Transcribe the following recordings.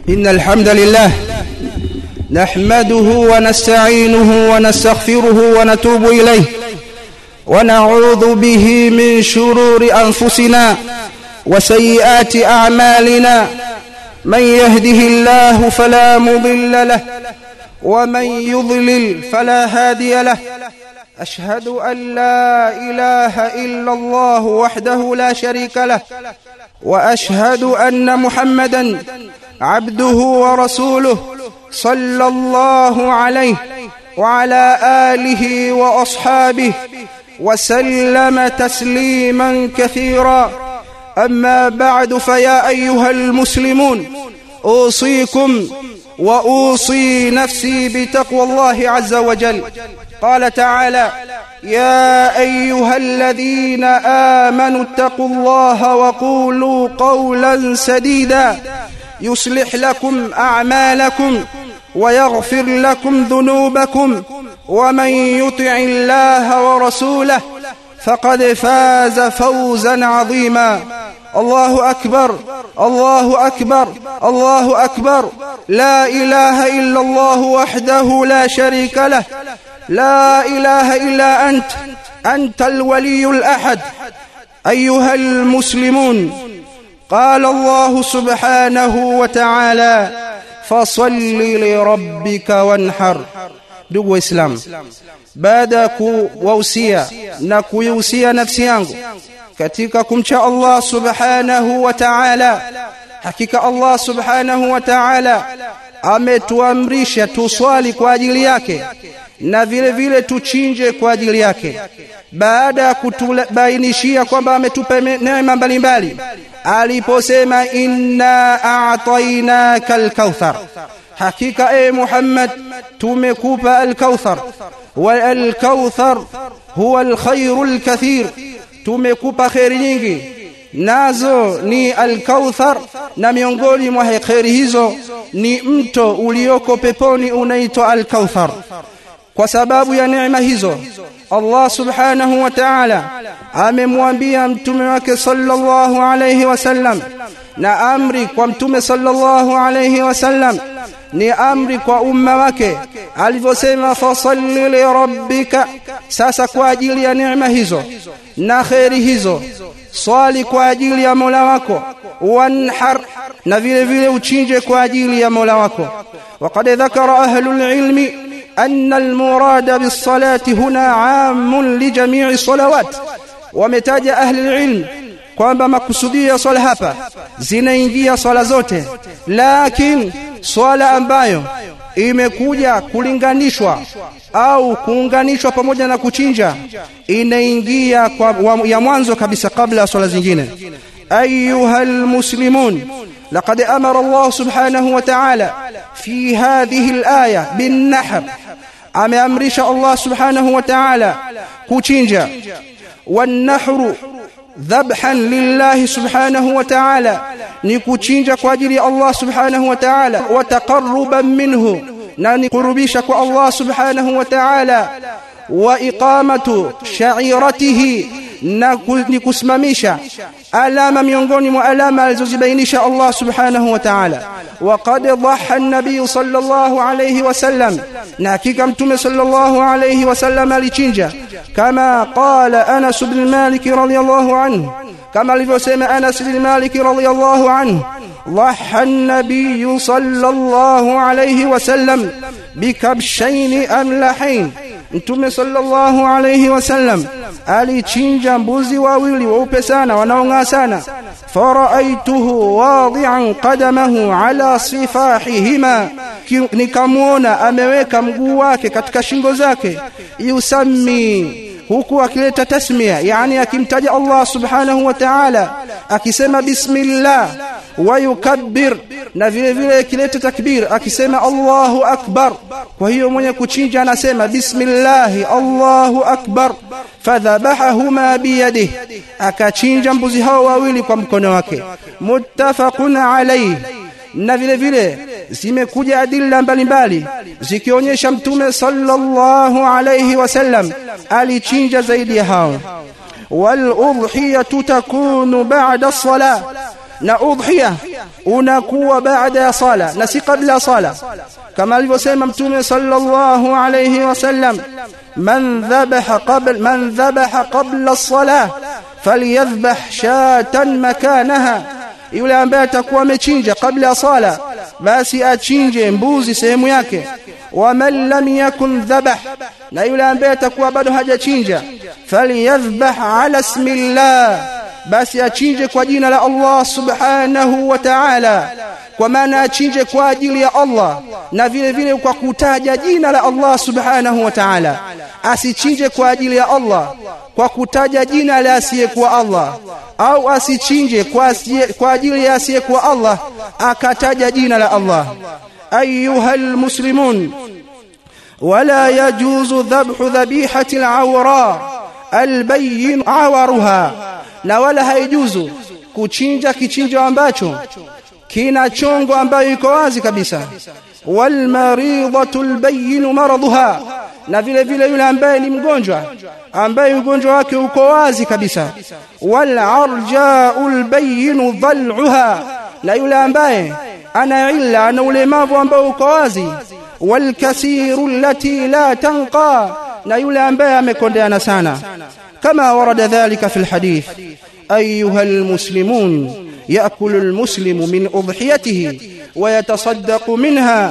إن الحمد لله نحمده ونستعينه ونستغفره ونتوب إليه ونعوذ به من شرور أنفسنا وسيئات أعمالنا من يهده الله فلا مضل له ومن يضلل فلا هادي له أشهد أن لا إله إلا الله وحده لا شريك له وأشهد أن محمدا عبده ورسوله صلى الله عليه وعلى آله وأصحابه وسلم تسليما كثيرا أما بعد فيا أيها المسلمون أوصيكم وأوصي نفسي بتقوى الله عز وجل قال تعالى يا أيها الذين آمنوا اتقوا الله وقولوا قولا سديدا يصلح لكم أعمالكم ويغفر لكم ذنوبكم ومن يطع الله ورسوله فقد فاز فوزا عظيما الله أكبر الله أكبر الله أكبر لا إله إلا الله وحده لا شريك له لا إله إلا أنت أنت الولي الأحد أيها المسلمون قال الله سبحانه وتعالى فصل لربك وانحر ndugu waislamu baada ya kuwahusia na kuihusia nafsi yangu katika kumcha Allah subhanahu wa ta'ala hakika Allah subhanahu wa ta'ala ametuamrisha tuswali kwa ajili yake na vile vile tuchinje kwa ajili yake baada ya kutubainishia kwamba ametupa neema mbalimbali aliposema inna a'tainaka al-kauthar hakika e Muhammad tumekupa al-kauthar wa al-kauthar huwa al-khairu al-kathir tumekupa khairi nyingi nazo ni al-kauthar na miongoni mwa khairi hizo ni mto ulioko peponi unaitwa al-kauthar kwa sababu ya neema hizo Allah subhanahu wa ta'ala amemwambia mtume wake sallallahu alayhi wasallam na amri kwa mtume sallallahu alayhi wasallam ni amri kwa umma wake alivyosema fasalli li rabbika sasa kwa ajili ya neema hizo na khairi hizo swali kwa ajili ya Mola wako wanhar na vile vile uchinje kwa ajili ya Mola wako وقد ذكر أهل العلم أن المراد بالصلاة هنا عام لجميع الصلوات ومتاج أهل العلم kwamba makusudio ya swala hapa zinaingia swala zote lakini swala ambayo imekuja kulinganishwa au kuunganishwa pamoja na kuchinja inaingia kwa ya mwanzo kabisa kabla ya swala zingine ayuha almuslimun لقد أمر الله سبحانه وتعالى في هذه الآية بالنحر أمرش الله سبحانه وتعالى كوتشينجا والنحر ذبحا لله سبحانه وتعالى نكوتشينجا كواجري الله سبحانه وتعالى وتقربا منه نقربيش الله سبحانه وتعالى وإقامة شعيرته na ni kusimamisha alama miongoni mwa alama alizozibainisha Allah subhanahu wa ta'ala waqad dhaha an-nabiy sallallahu alayhi wasallam na hakika mtume sallallahu alayhi wasallam alichinja kama qala Anas ibn Malik radiyallahu anhu kama alivyosema Anas ibn Malik radiyallahu anhu ضحى النبي صلى الله عليه وسلم بكبشين أملحين Mtume sallallahu alayhi wasallam alichinja mbuzi wawili weupe sana wanaong'aa sana faraaituhu wadi'an qadamahu ala sifahihima nikamwona ameweka mguu wake katika shingo zake yusammi huku akileta tasmia yani akimtaja Allah subhanahu wa ta'ala akisema bismillah wa yukabbir na vile vile akileta takbir akisema Allahu akbar kwa hiyo mwenye kuchinja anasema bismillah Allahu akbar fadhabahahuma biyadihi akachinja mbuzi hao wawili kwa mkono wake muttafaqun alayhi na vile vile zimekuja adilla mbalimbali zikionyesha mtume sallallahu alayhi wasallam alichinja zaidi ya hao wal udhiyatu takunu ba'da as-salah na udhiya unakuwa baada ya sala na si kabla ya sala kama alivyosema mtume sallallahu alayhi wasallam man dhabaha qabla man dhabaha qabla as-salah falyadhbah shatan makanaha yule ambaye atakuwa amechinja kabla ya sala basi achinje mbuzi sehemu yake waman lam yakun dhabah na yule ambaye atakuwa bado hajachinja falyadhbah ala ismillah basi achinje kwa jina la Allah subhanahu wa ta'ala kwa maana achinje kwa ajili ya Allah na vile vile kwa kutaja jina la Allah subhanahu wa ta'ala asichinje kwa ajili ya Allah kwa kutaja jina la asiyekuwa Allah au asichinje kwa, asiye, kwa ajili ya asiyekuwa Allah akataja jina la Allah ayuha muslimun ولا يجوز ذبح ذبيحة العوراء البين عورها na wala haijuzu kuchinja kichinjo ambacho kina chongo ambayo iko wazi kabisa wal maridatu albayyin maradha na vile vile yule ambaye ni mgonjwa ambaye ugonjwa wake uko wazi kabisa wal arja'u albayyin dhal'uha na yule ambaye ana illa ana ulemavu ambao uko wazi wal kasiru allati la tanqa na yule ambaye amekondeana sana كما ورد ذلك في الحديث أيها المسلمون يأكل المسلم من أضحيته ويتصدق منها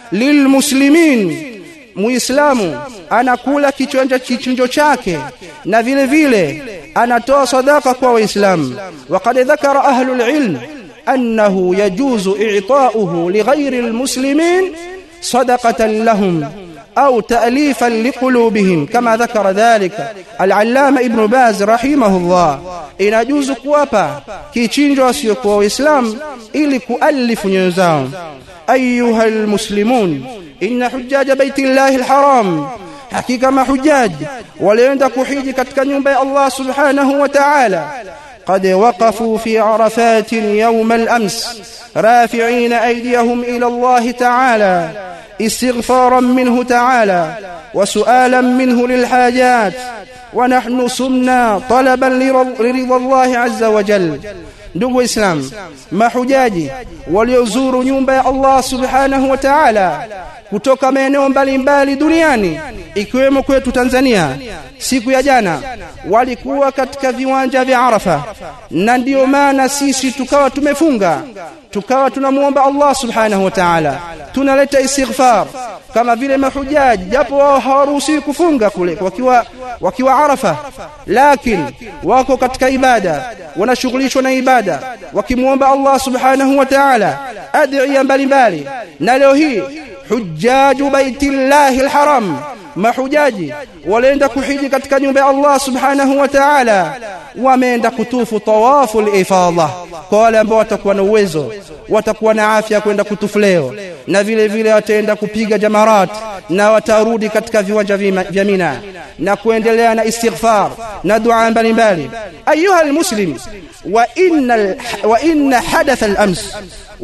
للمسلمين muislamu anakula kichonja kichinjo chake na vile vile anatoa sadaka kwa waislamu waqad dhakara ahlul ilm annahu yajuzu i'ta'uhu lighayri almuslimin sadaqatan lahum أو تأليفا لقلوبهم كما ذكر ذلك العلامة ابن باز رحمه الله inajuzu kuwapa kichinjo wasiokuwa waislamu ili kualifu nyoyo zao ayuha almuslimun inna hujaja baitillahi alharam hakika mahujaji walioenda kuhiji katika nyumba ya Allah subhanahu wa ta'ala قد وقفوا في عرفات يوم الأمس رافعين أيديهم إلى الله تعالى استغفارا منه تعالى وسؤالا منه للحاجات ونحن سمنا طلبا لرضا الله عز وجل ndugu waislamu mahujaji waliozuru nyumba ya Allah subhanahu wa ta'ala kutoka maeneo mbalimbali duniani ikiwemo kwetu Tanzania siku ya jana walikuwa katika viwanja vya Arafa na ndiyo maana sisi tukawa tumefunga tukawa tunamuomba Allah subhanahu wa ta'ala tunaleta istighfar kama vile mahujaji japo wao hawaruhusiwi kufunga kule wakiwa wakiwa Arafa lakini wako katika ibada wanashughulishwa na ibada wakimuomba Allah subhanahu wa ta'ala adhiya mbalimbali na leo hii hujjaju baitillahi alharam mahujaji walienda kuhiji katika nyumba ya Allah subhanahu wa ta'ala wameenda kutufu tawafu al-ifadha kwa wale ambao watakuwa na uwezo watakuwa na afya kwenda kutufu leo na vile vile wataenda kupiga jamarat na watarudi katika viwanja vya Mina na kuendelea na istighfar na dua mbalimbali ayuha almuslim wa inna wa inna hadath al-ams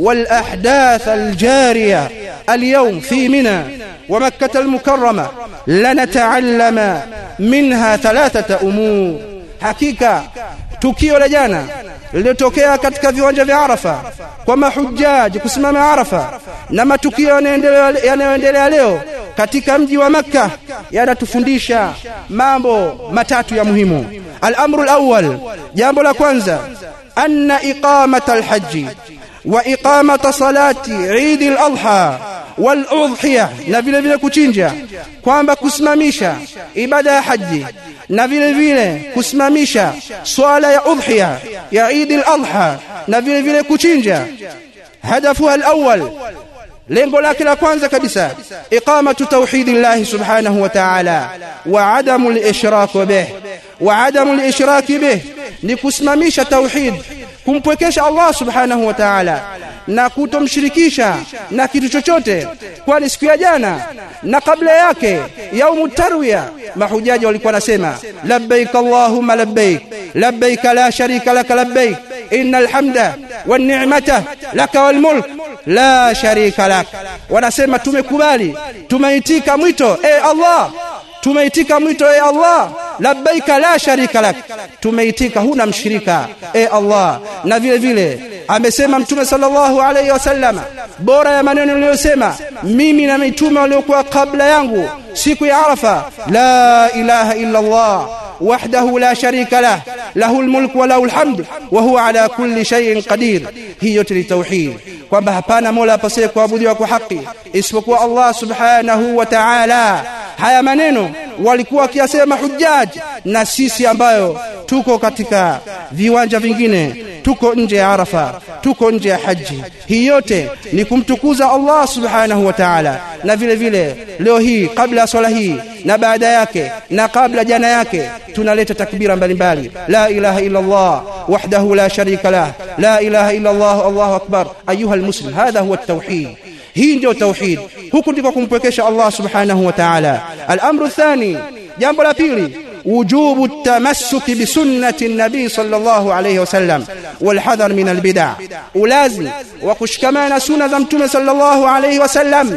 والأحداث الجارية اليوم في منى ومكة المكرمة لنتعلم منها ثلاثة أمور حقيقة tukio la jana lililotokea katika viwanja vya Arafa kwa mahujaji kusimama Arafa na matukio yanayoendelea leo katika mji wa Makka yanatufundisha mambo matatu ya muhimu. Al-amru al-awwal, jambo la kwanza, anna iqamata al-hajji wa iqamata salati Eid al-Adha wal udhiya na vile vile kuchinja kwamba kusimamisha ibada ya haji na vile vile kusimamisha swala ya udhiya ya Eid al-Adha na vile vile kuchinja hadafu al-awwal lengo lake la kwanza kabisa iqamatu tauhidillah subhanahu wa ta'ala wa adamu al-ishrak bih wa adamu al-ishrak bih ni kusimamisha tauhid kumpwekesha Allah subhanahu wa ta'ala na kutomshirikisha na kitu chochote kwani siku ya jana na kabla yake yaumu tarwiya mahujaji walikuwa nasema labbaik allahumma labbaik labbaik la sharika lak labbaik innal hamda wan ni'mata lak wal mulk la sharika lak wanasema tumekubali tumeitika mwito e Allah tumeitika mwito e Allah labbaika la sharika lak tumeitika huna mshirika e Allah na vile vile amesema mtume sallallahu alayhi wasallam bora ya maneno niliyosema mimi na mitume waliokuwa kabla yangu siku ya arafa la ilaha illa allah وحده لا شريك له له الملك وله الحمد وهو على كل شيء قدير hii yote ni tauhid kwamba hapana mola apasaye kuabudiwa kwa haki isipokuwa Allah subhanahu wa ta'ala haya maneno walikuwa wakiyasema hujjaj na sisi ambayo tuko katika viwanja vingine tuko nje ya Arafa tuko nje ya haji hii yote ni kumtukuza Allah subhanahu wa ta'ala na vile vile leo hii kabla ya swala hii na baada yake na kabla jana yake tunaleta takbira mbalimbali la ilaha illa Allah wahdahu la sharika lah la ilaha illa Allah Allahu akbar ayuha almuslim hadha huwa at-tauhid hii ndio tauhid huku ndiko kumpwekesha Allah subhanahu wa ta'ala al-amru thani jambo la pili وجوب التمسك بسنة النبي صلى الله عليه وسلم والحذر من البدع ولازم وكشكمان سنة زمتم صلى الله عليه وسلم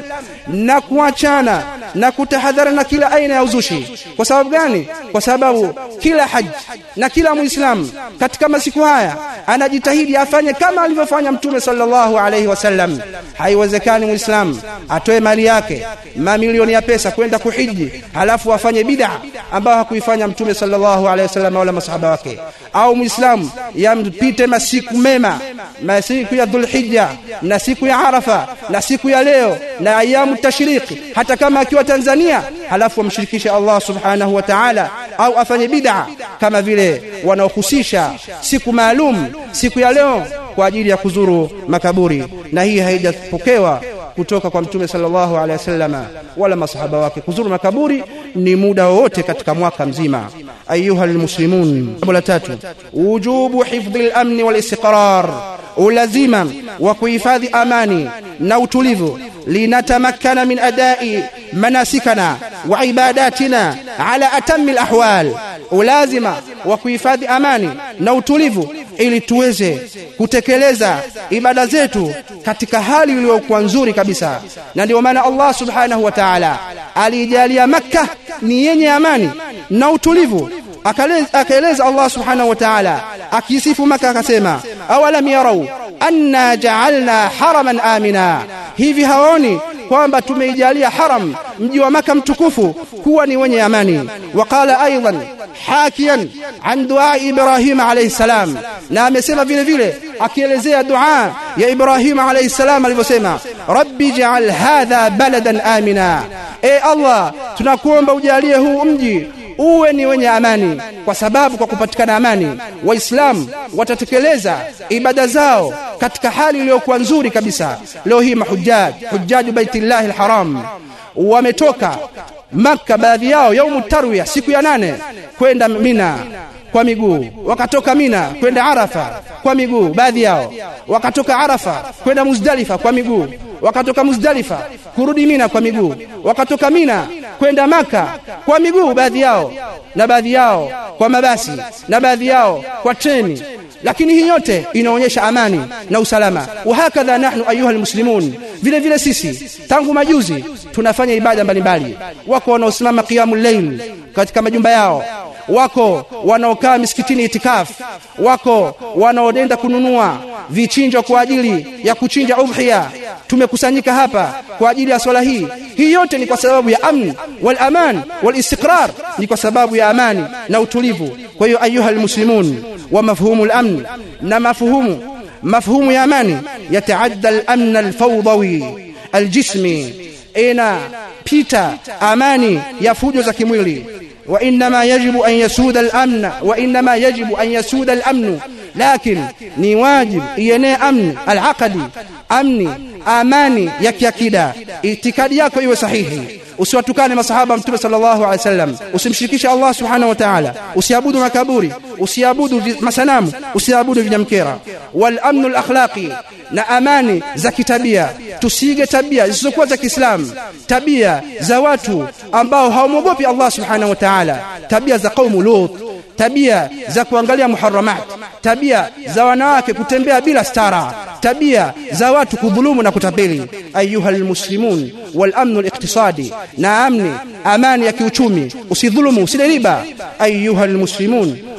نكوachana na kutahadharana kila aina ya uzushi kwa sababu gani kwa sababu kila haji na kila muislamu katika masiku haya anajitahidi afanye kama alivyofanya mtume sallallahu alaihi wasallam haiwezekani muislamu atoe mali yake mamilioni ya pesa kwenda kuhiji halafu afanye bid'a ambayo hakuifanya mtume sallallahu alaihi wasallam wala masahaba wake au muislamu yampite masiku mema masiku ya dhulhijja na siku ya arafa na siku ya leo na ayamu tashriki hata kama akiwa Tanzania halafu amshirikishe Allah subhanahu wa ta'ala au afanye bid'a kama vile wanaohusisha siku maalum siku ya leo kwa ajili ya kuzuru makaburi na hii haijapokewa kutoka kwa mtume sallallahu alaihi wasallama wala masahaba wake kuzuru makaburi ni muda wowote katika mwaka mzima ayuha almuslimun jambo la tatu wujubu hifdhi al-amn wal istiqrar ulazima wa kuhifadhi amani na utulivu linatamakkana min adai manasikana wa ibadatina ala atammi alahwal ulazima wa kuhifadhi amani na utulivu ili tuweze kutekeleza ibada zetu katika hali iliyokuwa nzuri kabisa na ndio maana Allah subhanahu wa ta'ala alijalia makka ni yenye amani na utulivu akaeleza Allah subhanahu wa ta'ala akisifu maka akasema awalam yarau anna ja'alna haraman amina hivi haoni kwamba tumeijalia haram mji wa maka mtukufu kuwa ni wenye amani waqala aidan hakian an dua ibrahim alayhi salam na amesema vile vile akielezea dua ya ibrahim alayhi salam alivyosema rabbi ja'al hadha baladan amina e allah tunakuomba ujalie huu mji uwe ni wenye amani kwa sababu kwa kupatikana amani waislamu watatekeleza ibada zao katika hali iliyokuwa nzuri kabisa leo hii mahujjaj hujjaju baitillahi alharam wametoka Makka baadhi yao yaumu tarwiya siku ya nane kwenda Mina kwa miguu wakatoka Mina kwenda Arafa kwa miguu baadhi yao wakatoka Arafa kwenda Muzdalifa kwa miguu wakatoka Muzdalifa kurudi Mina kwa miguu wakatoka Mina kwenda Maka kwa miguu baadhi yao na baadhi yao kwa mabasi na baadhi yao kwa treni lakini hii yote inaonyesha amani na usalama wahakadha nahnu ayuha almuslimun vile vile sisi tangu majuzi tunafanya ibada mbalimbali wako wanaosimama qiyamul layl katika majumba yao wako wanaokaa misikitini itikaf wako wanaoenda kununua vichinjo kwa ajili ya kuchinja udhiya tumekusanyika hapa kwa ajili ya swala hii hii yote ni kwa sababu ya amni wal aman wal istiqrar ni kwa sababu ya amani na utulivu kwa hiyo ayuha almuslimun wa mafhumu al-amn na mafhumu mafhumu ya amani yataadda al-amn al-fawdawi al-jismi ina pita amani ya fujo za kimwili وإنما يجب أن يسود الأمن وإنما يجب أن يسود الأمن لكن ni wajib ienee amni alaqadi amni amani ya kiakida itikadi yako iwe sahihi usiwatukane masahaba mtume sallallahu alaihi wasallam usimshirikishe Allah subhanahu wa ta'ala usiabudu makaburi usiabudu masanamu usiabudu vinyamkera wal amnu al akhlaqi na amani za kitabia tusige tabia zisizokuwa za Kiislamu tabia za watu ambao hawamwogopi Allah subhanahu wa ta'ala tabia za qaumu lut tabia za kuangalia muharramat tabia za wanawake kutembea bila stara tabia za watu kudhulumu na kutapeli ayuha almuslimun wal amnu الاقتصادي na amni amani ya kiuchumi usidhulumu usile riba ayuha almuslimun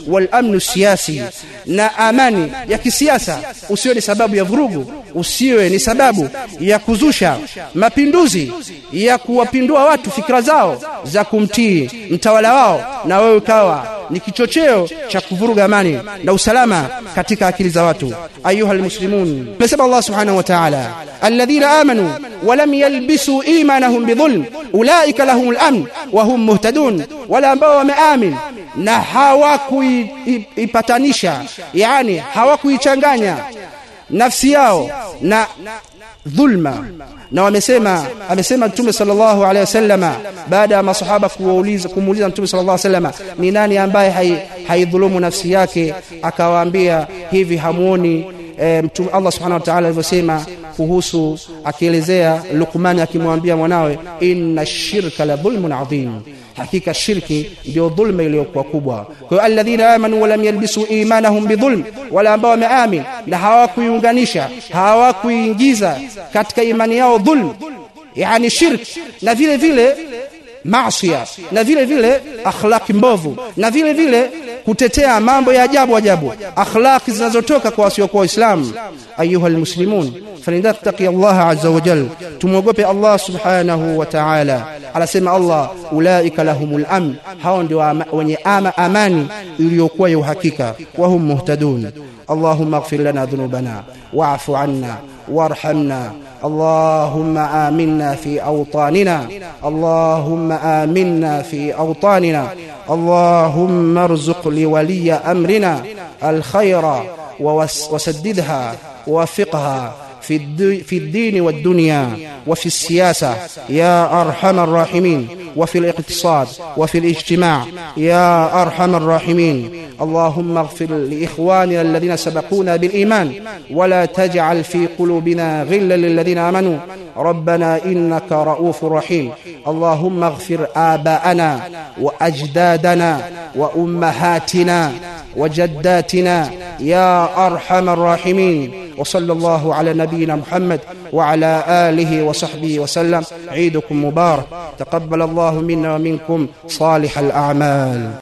wal amnu siyasi na amani ya kisiasa usiwe ni sababu ya vurugu usiwe ni sababu ya kuzusha mapinduzi ya kuwapindua watu fikra zao za kumtii mtawala wao na wewe ukawa ni kichocheo cha kuvuruga amani na usalama katika akili za watu ayuha almuslimun nasema Allah subhanahu wa ta'ala alladhina amanu wa lam yalbisu imanahum bidhulm ulaika lahumul amn wa hum muhtadun wala ambao wameamin na hawakuipatanisha yani hawakuichanganya nafsi yao na dhulma na wamesema amesema mtume sallallahu alaihi wasallama baada ya masahaba kuuliza kumuuliza mtume sallallahu alaihi wasallama ni nani ambaye haidhulumu nafsi yake akawaambia hivi hamuoni e, mtume Allah subhanahu wa ta'ala alivyosema kuhusu akielezea Luqman akimwambia mwanawe inna shirka la dhulmun adhim hakika shirki ndio dhulma iliyokuwa kubwa kwa hiyo alladhina amanu wa lam yalbisu imanahum bidhulm wala ambao wameamin na hawakuiunganisha hawakuingiza katika imani yao dhulm yani shirk na vile vile maasiya na vile vile akhlaki mbovu na vile vile kutetea mambo ya ajabu ajabu akhlaki zinazotoka kwa wasiokuwa waislamu ayuha almuslimun falinattaqi Allah azza wa jal tumwogope Allah subhanahu wa ta'ala anasema Allah ulaika lahumul amn hao ndio wenye ama amani iliyokuwa ya uhakika wa hum muhtadun اللهم اغفر لنا ذنوبنا واعف عنا وارحمنا اللهم آمنا في أوطاننا اللهم آمنا في أوطاننا اللهم ارزق لولي أمرنا الخير وسددها ووفقها في, في الدين والدنيا وفي السياسة يا أرحم الراحمين وفي الاقتصاد وفي الاجتماع يا أرحم الراحمين اللهم اغفر لإخواننا الذين سبقونا بالإيمان ولا تجعل في قلوبنا غلا للذين آمنوا ربنا إنك رؤوف رحيم اللهم اغفر آباءنا وأجدادنا وأمهاتنا وجداتنا يا أرحم الراحمين وصلى الله على نبينا محمد وعلى آله وصحبه وسلم عيدكم مبارك تقبل الله منا ومنكم صالح الأعمال